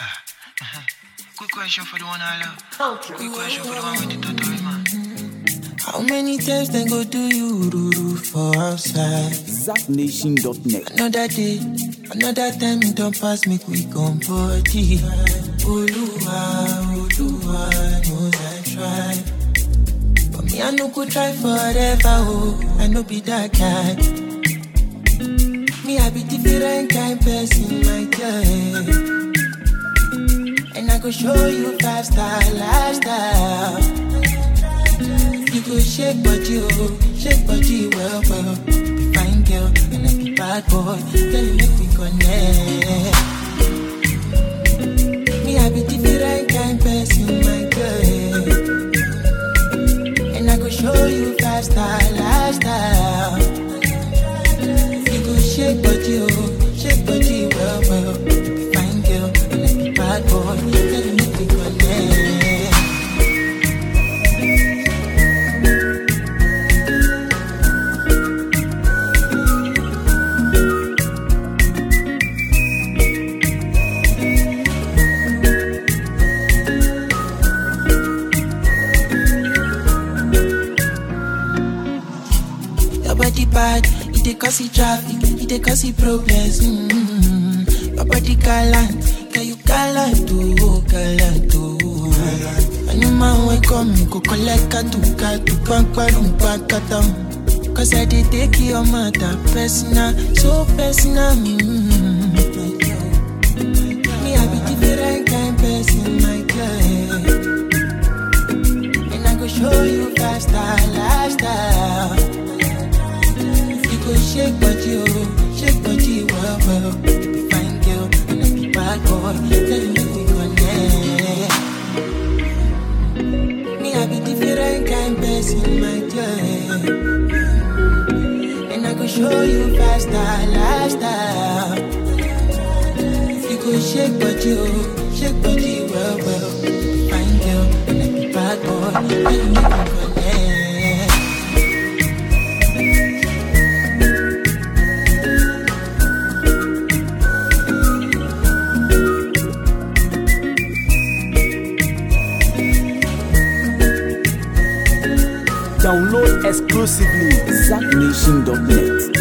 Quick question for the one I love. Quick question for the one with the totori man. How many times they go do you ruru for outside? ZapNation.net. Another day, another time it don't pass me quick on body. Oluwa, Oluwa knows I try. But me, I no go try forever, oh, I no be that guy. Me, I be different kind person, my girl. And I go show you five star lifestyle. You go shake body, oh, shake body well, well. Be fine girl, and I be bad boy. Girl, you make me connect. Me, I be different kind person, my girl. And I go show you five star lifestyle. You go shake body, oh, shake body well, well. Be fine girl, and I be bad boy. Girl, you make me connect. Your body bad, it dey cause it traffic, it dey cause it problems. Mm-hmm. Your body gallant, can you gallant oh, gallant oh. Any man wey come, me go collect katu katu, pankwarum pankatam. Cause I dey take your matter personal, so personal. Mm-hmm. Me, I be different kind person, my girl. And I go show you faster lifestyle. You go shake body, oh, shake body, well, well. Be fine girl, and I be bad boy. Tell me we connect. Me, I be different kind person, my girl. And I go show you faster lifestyle. You go shake body, oh, shake body, well, well. Be fine girl, and I be bad boy. Tell me we connect. Download exclusively ZapNation.net.